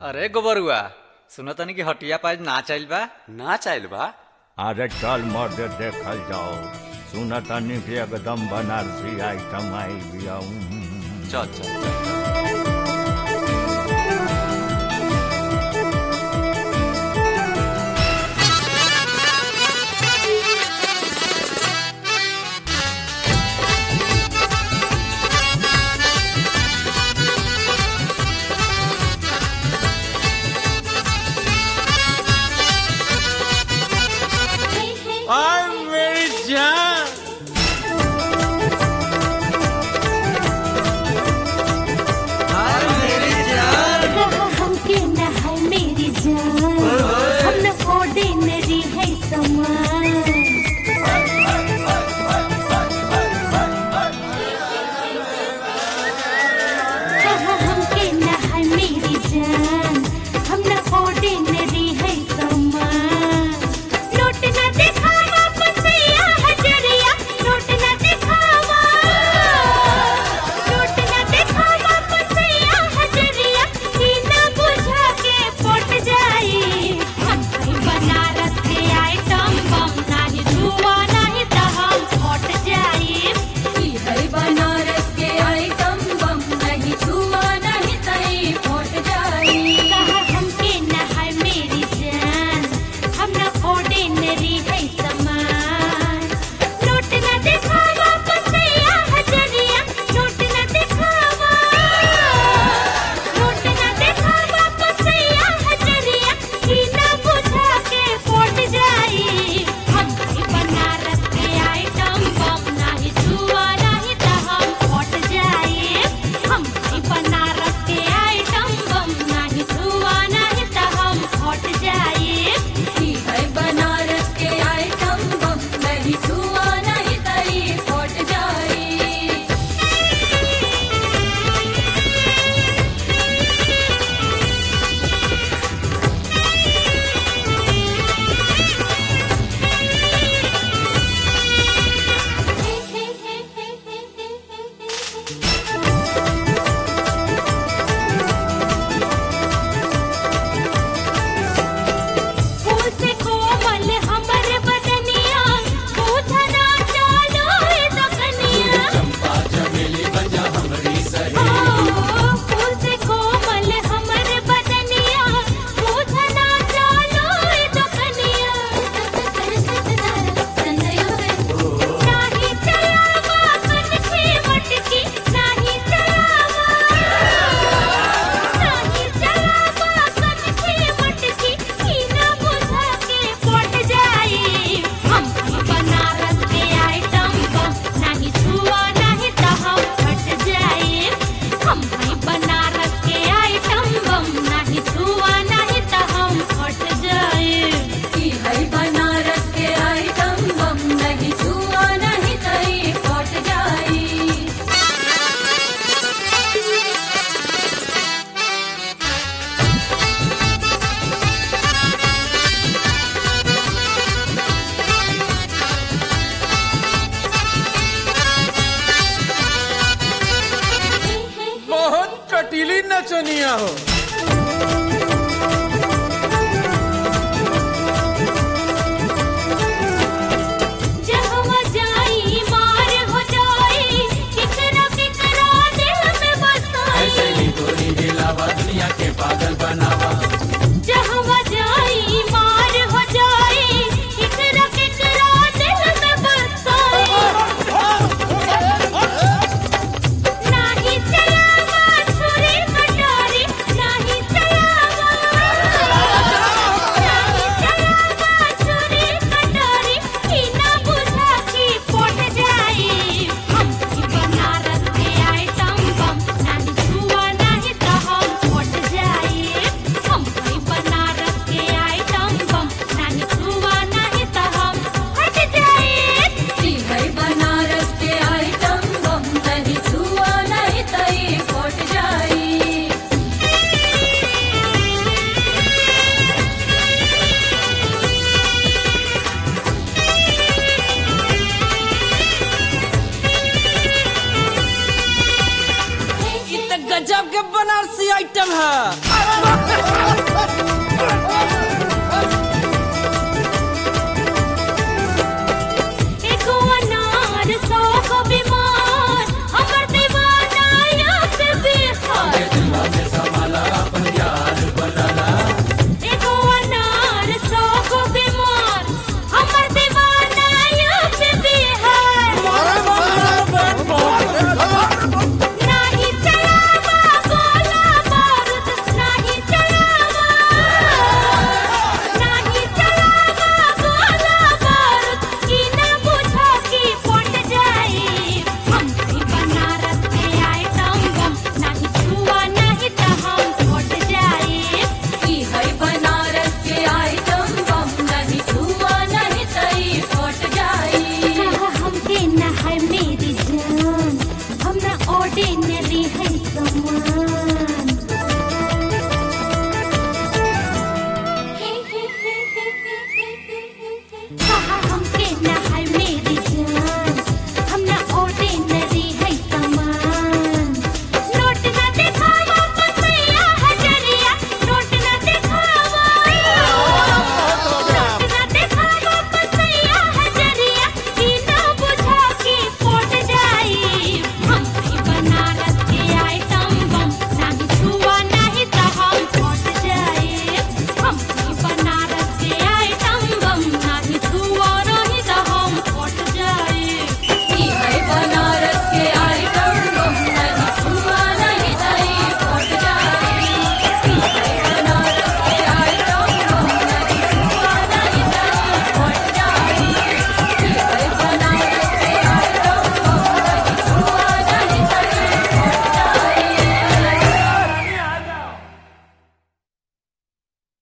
अरे गोबरुआ सुनो तनी कि हटिया पाज ना चल बा ना चाहल बा अरे चल मर्द देखल जाओ सुन तनी कि एकदम बनारसी आइटम आई बिया चल चल चल हमके न है मेरी जान हम न ऑर्डिनरी है समान हमके न है मेरी जान हम न ऑर्डिनरी है समान नोट न दिखावा पतिया हजरिया नोट न दिखावा नोट न दिखावा पतिया हजरिया ई न बुझा के पट जाई हम कहीं बनारस के आइटम बम नाही धुआ नाही त हम फट जाई ई है बनारस के आइटम बम नहीं छुआ नहीं तई फट जाई कहा हमके न है मेरी जान हम न ऑर्डिनरी है समान नोट न दिखावा पतिया हजरिया नोट न दिखावा नोट न दिखावा पतिया हजरिया ई न बुझा के फट जाई हम कहीं बनारस के आइटम बम नाही छुआ नहीं त हम फट जाई हम कहीं बनारस के आइटम बम नाही छुआ नहीं त हम फट जाई ई है बनारस के आइटम बम नहीं छुआ नहीं तई फट जाई फूल से कोमल हमर बदनिया पूछना चालो है दकनिया चंपा चमेली बजा हमरी सही फूल से कोमल हमर बदनिया पूछना चालो है दकनिया नाही चलावा कनखे मटकी नाही चलावा नाही चलावा कनखे मटकी ई ना बुझा के पट जाई हम बनारस के आइटम बम नहीं छुआ नहीं त हम फट जाई हम बनारस के आइटम बम नहीं छुआ नहीं त हम फट जाई ई है बनारस के आइटम बम नहीं छुआ नहीं तई फट जाई बहुत कटीली नचनिया हो